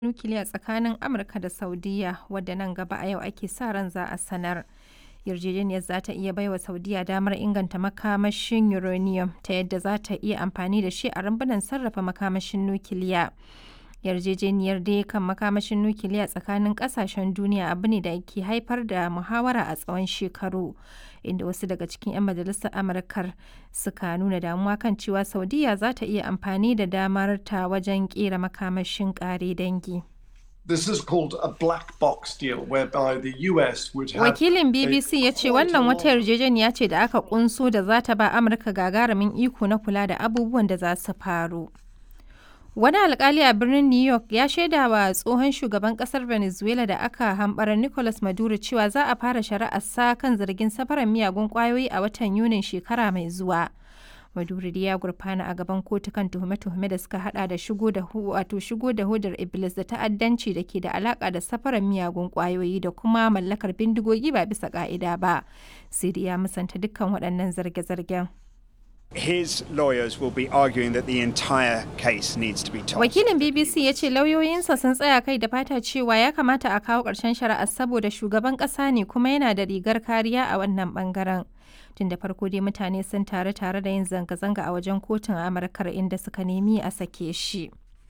nukiliya tsakanin Amurka da Saudiyya, wadda nan gaba a yau ake sa ran za a sanar. Yarjejeniyar za ta iya baiwa Saudiyya damar inganta makamashin uranium ta yadda za ta iya amfani da shi a rumbunan sarrafa makamashin nukiliya. Yarjejeniyar dai kan makamashin nukiliya tsakanin kasashen duniya abu ne da ke haifar da muhawara a tsawon shekaru, inda wasu daga cikin 'yan majalisar Amurkar suka nuna damuwa kan cewa Saudiyya za ta iya amfani da damarta wajen kera makamashin kare dangi. This is called a black box deal whereby the US would have Wakilin BBC ya ce wannan wata yarjejeniya ce da aka kunso da za ta ba Amurka gagarumin iko na kula da abubuwan da za su faru. Wani alkali a birnin New York ya shaida wa tsohon shugaban kasar Venezuela da aka hambara Nicolas Maduro cewa za a fara shari'arsa kan zargin safarar miyagun kwayoyi a watan Yunin shekara mai zuwa. Maduro ya gurfana a gaban kotu kan tuhume-tuhume da suka hada da shigo da wato shigo da hodar Iblis da ta'addanci da ke da alaka da safarar miyagun kwayoyi da kuma mallakar bindigogi ba bisa ka'ida ba. Sai ya musanta dukkan waɗannan zarge-zargen. His lawyers will be arguing that the entire case needs to be tossed. Wakilin BBC ya ce lauyoyinsa sun tsaya kai da fata cewa ya kamata a kawo ƙarshen shari'ar saboda shugaban ƙasa ne kuma yana da rigar kariya a wannan ɓangaren. Tun da farko dai mutane sun taru tare da yin zanga-zanga a wajen kotun Amurkar inda suka nemi a sake shi.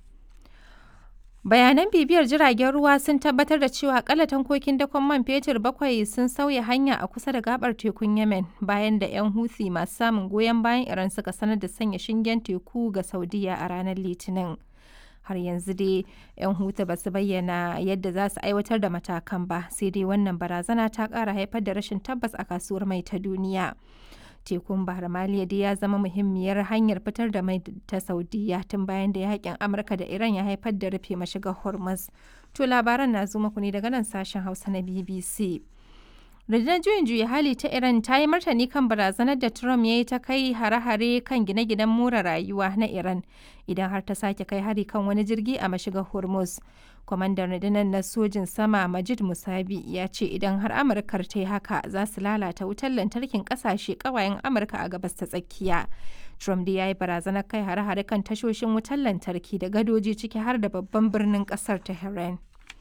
Bayanan bibiyar jiragen ruwa sun tabbatar da cewa akalla tankokin dakon man fetur bakwai sun sauya hanya a kusa da gabar tekun Yemen bayan da 'yan Houthi masu samun goyon bayan Iran suka sanar da sanya shingen teku ga Saudiya a ranar Litinin. Har yanzu dai 'yan Houthi ba su bayyana yadda za su aiwatar da matakan ba, sai dai wannan barazana ta ƙara haifar da rashin tabbas a kasuwar mai ta duniya. tekun bahar maliya dai ya zama muhimmiyar hanyar fitar da mai ta saudiya tun bayan da yakin amurka da iran ya haifar da rufe mashigar hormuz to labaran na zo muku ne daga nan sashen hausa na bbc rundunar juyin juya hali ta iran ta yi martani kan barazanar da trump ya yi ta kai hare-hare kan gine-ginen more rayuwa na iran idan har ta sake kai hari kan wani jirgi a mashigar hormuz kwamandan rundunar na sojin sama majid musabi ya ce idan har amurkar ta yi haka za su lalata wutar lantarkin kasashe kawayen amurka a gabas ta tsakiya trump da ya yi barazanar kai hare-hare kan tashoshin wutar lantarki da gadoji ciki har da babban birnin kasar tehran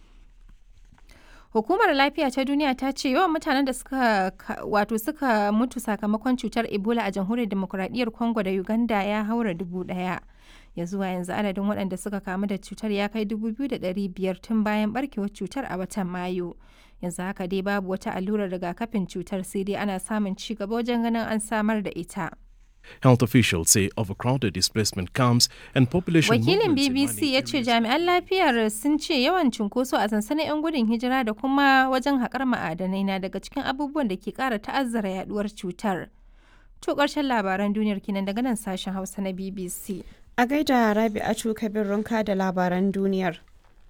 Hukumar Lafiya ta Duniya ta ce yawan mutanen da suka wato suka mutu sakamakon cutar Ebola a Jamhuriyar Demokuraɗiyyar Congo da Uganda ya haura dubu ɗaya. Ya zuwa yanzu adadin waɗanda suka kamu da cutar ya kai dubu biyu da ɗari biyar tun bayan barkewar cutar a watan Mayu. Yanzu haka dai babu wata allurar rigakafin cutar sai dai ana samun ci gaba wajen ganin an samar da ita. Health officials say overcrowded displacement camps and population Wakilin BBC ya ce jami'an lafiyar sun ce yawan cunkoso a sansanin 'yan gudun hijira da kuma wajen haƙar ma'adanai na daga cikin abubuwan da ke ƙara ta'azzara yaduwar cutar. To ƙarshen labaran duniyar kinan daga nan sashen Hausa na BBC. A gaida Rabi'atu Kabir Runka da labaran duniyar.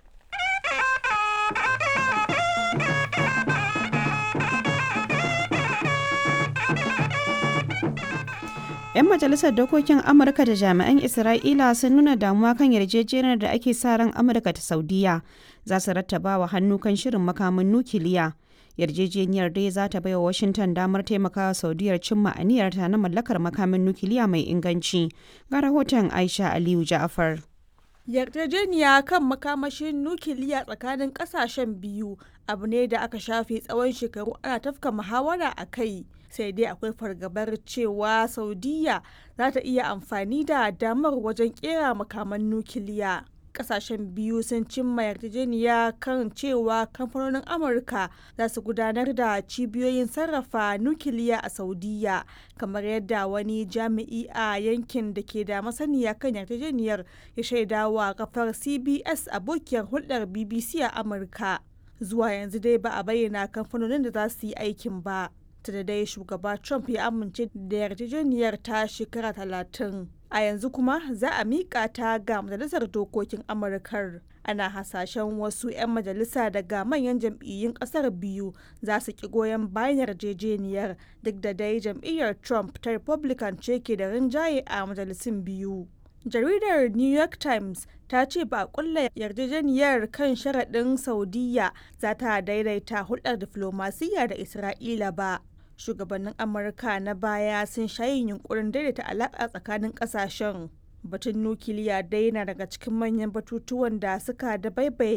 'Yan majalisar dokokin Amurka da jami'an Isra'ila sun nuna damuwa kan yarjejeniyar da ake sa ran Amurka ta Saudiya za su rattaba wa hannu kan shirin makamin nukiliya. Yarjejeniyar dai za ta baiwa Washington damar taimakawa Saudiyar cimma aniyarta na mallakar makamin nukiliya mai inganci. Ga rahoton Aisha Aliyu Ja'afar. yarjejeniya kan makamashin nukiliya tsakanin kasashen biyu abu ne da aka shafe tsawon shekaru ana tafka muhawara a kai sai dai akwai fargabar cewa saudiya za ta iya amfani da damar wajen kera makaman nukiliya kasashen biyu sun cimma yarjejeniya kan cewa kamfanonin amurka za su gudanar da cibiyoyin sarrafa nukiliya a saudiya kamar yadda wani jami'i a yankin da ke da masaniya kan yarjejeniyar ya shaidawa kafar cbs abokiyar hulɗar bbc a amurka zuwa yanzu dai ba a bayyana kamfanonin da za su yi aikin ba ta da dai shugaba trump ya amince da yarjejeniyar ta shekara talatin a yanzu kuma za a miƙa ta ga majalisar dokokin amurkar ana hasashen wasu 'yan majalisa daga manyan jam'iyyun ƙasar biyu za su ki goyon bayan yarjejeniyar duk da dai jam'iyyar trump ta republican ce ke da rinjaye a majalisun biyu jaridar new york times ta ce ba a kulla yarjejeniyar kan sharaɗin saudiya za ta daidaita hulɗar diflomasiyya da isra'ila ba shugabannin amurka na baya sun shayin yunkurin daidaita alaƙa tsakanin ƙasashen batun nukiliya dai na daga cikin manyan batutuwan da suka da baibaye